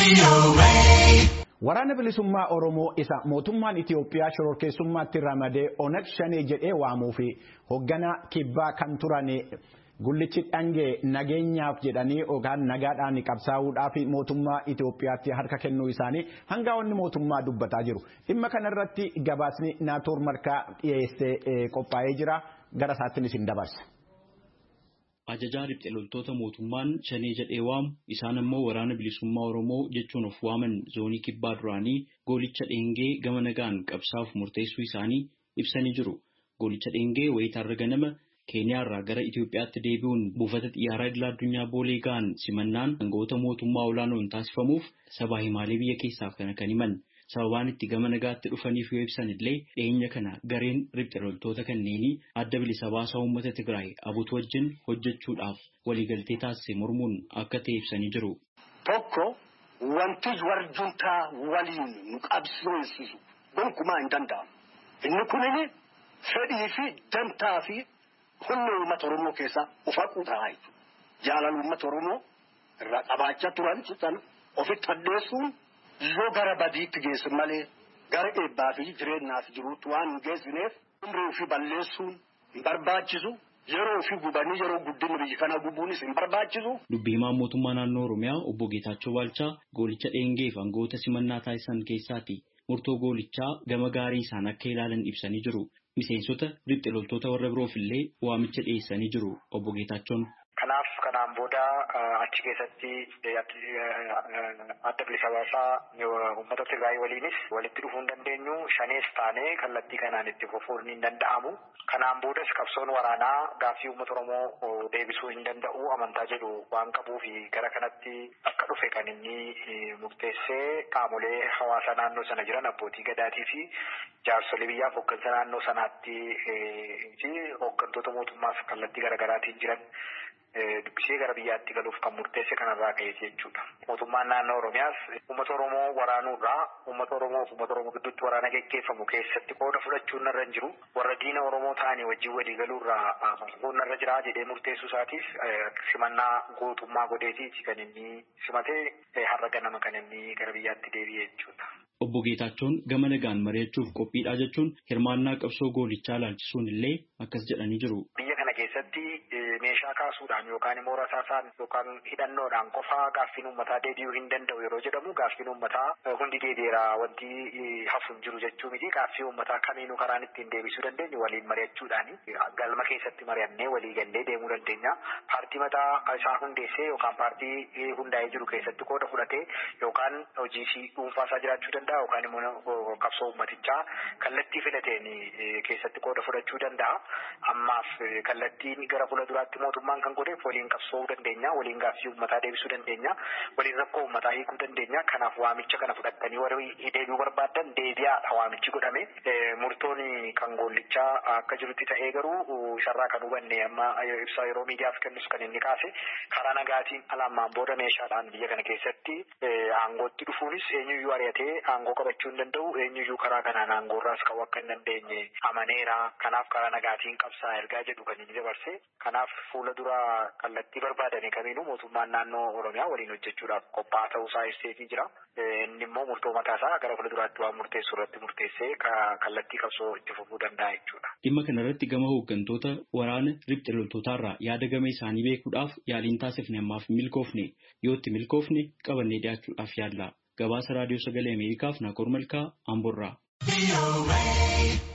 Waraana bilisummaa Oromoo isa mootummaan Itiyoophiyaa shororkeessummaatti ramadee Oneg Shanee jedhee waamuu fi hoogganaa kibbaa kan turan gullichi dhangee nageenyaaf jedhanii yookaan nagaadhaan qabsaa'uudhaaf mootummaa Itiyoophiyaatti harka kennuu isaanii hangaa'onni mootummaa dubbataa jiru. Dhimma kanarratti gabaasni naatoor markaa dhiyeessee qophaa'ee jira. Gara isaattiin isin dabarsa. Ajajaa riphxe loltoota mootummaan shanee jedhee waamu isaan ammoo waraana bilisummaa Oromoo jechuun of waaman zoonii kibbaa duraanii goolicha dheengee gama nagaan qabsaa'uuf murteessuu isaanii ibsanii jiru. Goolicha dheengee wayitaarra ganama Keeniyaarraa gara Itoophiyaatti deebi'uun buufata xiyyaaraa idil addunyaa boolee ga'an simannaan aangawoota mootummaa olaanoon taasifamuuf sabaa himaalee biyya keessaaf kana kan himan. Sababaan itti gama nagaatti dhufaniif yoo ibsan illee dhiyeenya kana gareen riphxe loltoota kanneenii adda bilisa baasaa uummata Tigraay abutu wajjin hojjechuudhaaf waliigaltee taasise mormuun akka ta'e ibsanii jiru. Tokko wanti warjuntaa waliin nu qabsiisisu gonkumaa hin danda'amu. Inni kunini fedhii fi dantaa fi humna uummata Oromoo keessaa ufaquu ta'a jechuudha. Jaalala uummata Oromoo irraa qabaachaa turan sana ofitti addeessuun yoo gara badiitti geessu malee gara eebbaa fi jireenyaaf jiruutti waan hin geessineef umrii ofii balleessuun hin barbaachisu. Yeroo ofii gubanii yeroo guddina biyya kana gubuunis hin barbaachisu. Dubbii himaan mootummaa naannoo Oromiyaa obbo Geetaachoo Baalchaa goolicha dheengeef aangawoota simannaa taasisan keessaati murtoo goolichaa gama gaarii isaan akka ilaalan ibsanii jiru. Miseensota riphxe loltoota warra biroof illee waamicha dhiyeessanii jiru obbo Geetaachoon. Kanaaf kanaan booda achi keessatti adda bilisa baasaa uummata Tigraay waliinis walitti dhufuu hin dandeenyu shanees taanee kallattii kanaan itti fufuun hin danda'amu. Kanaan boodas qabsoon waraanaa gaaffii uummata Oromoo deebisuu hin danda'u amantaa jedhu waan qabuu fi gara kanatti akka dhufe kan inni murteessee qaamolee hawaasa naannoo sana jiran abbootii gadaatii fi jaarsolee biyyaaf hooggansa naannoo sanaatti fi hooggantoota mootummaaf kallattii garaagaraatiin jiran. dubbisee gara biyyaatti galuuf kan murteesse kanarraa ka'e jechuudha. Mootummaan naannoo Oromiyaas uummata Oromoo waraanuurraa uummata Oromoo fi uummata Oromoo gidduutti waraana geggeeffamu keessatti qooda fudhachuun narra hin jiru. Warra diina Oromoo ta'anii wajjin walii galuurraa kun narra jira jedhee murteessuu isaatiif simannaa gootummaa godheetiiti kan inni simatee har'a ganama kan inni gara biyyaatti deebi'e jechuudha. Obbo Geetaachoon gama nagaan mari'achuuf qophiidha jechuun hirmaannaa qabsoo goolichaa laalchisuun illee akkas jedhanii jiru. Biyya kana keessatti meeshaa kaasuudhaan yookaan immoo rasaasaan yookaan hidhannoodhaan qofaa gaaffiin uummataa deebi'uu hin danda'u yeroo jedhamu gaaffiin uummataa hundi deebi'eera wanti hafu hin jiru jechuu miti gaaffii uummataa kamiinuu karaan ittiin deebisuu dandeenyu waliin mari'achuudhaani galma keessatti mari'annee walii gallee deemuu dandeenya. Paartii mataa isaa hundeessee yookaan paartii hundaa'ee jiru keessatti qooda fudhatee yookaan hojii dhuunfaa isaa jiraachuu danda'a yookaan immoo qabsoo uummatichaa kallattii filateen keessatti qooda fudhachuu danda'a. Ammaaf kallattiin gara fuulduraatti mootummaan kan godheef waliin qabsoowuu dandeenya, waliin gaaffii uummataa deebisuu dandeenya, waliin rakkoo uummataa hiikuu dandeenya. Kanaaf waamicha kana fudhattanii warri deebi'uu barbaadan deebi'aadha waamichi godhame. Murtoon kan goollichaa akka jirutti ta'ee garuu isarraa kan hubanne amma ibsaa yeroo miidiyaaf kennus kan inni kaase karaa nagaatiin alammaan booda meeshaadhaan biyya kana keessatti aangootti dhufuunis eenyuyyuu ari'atee aangoo qabachuu hin danda'u eenyuyyuu karaa kanaan aangoorraas qabu akka hin dandeenye amaneera. Kanaaf karaa nagaatiin qabsaa ergaa jedhu kan inni dabarse. Kanaaf fuula dura kallattii barbaadame kamiinuu mootummaan naannoo Oromiyaa waliin hojjechuudhaaf qophaa'aa ta'uusaa ibseetii jira. Inni immoo murtoo mataasaa gara fuula duraatti waan murteessu irratti murteessee kallattii qabsoo itti fufuu danda'a jechuudha. Dhimma kanarratti gama hooggantoota waraana riphxe loltootaarraa yaada gama isaanii beekuudhaaf yaaliin taasifne ammaaf milkoofne yoo itti milkoofne qabannee dhiyaachuudhaaf yaalla. Gabaasa raadiyoo sagalee Ameerikaaf Naakoor Malkaa Amborraa.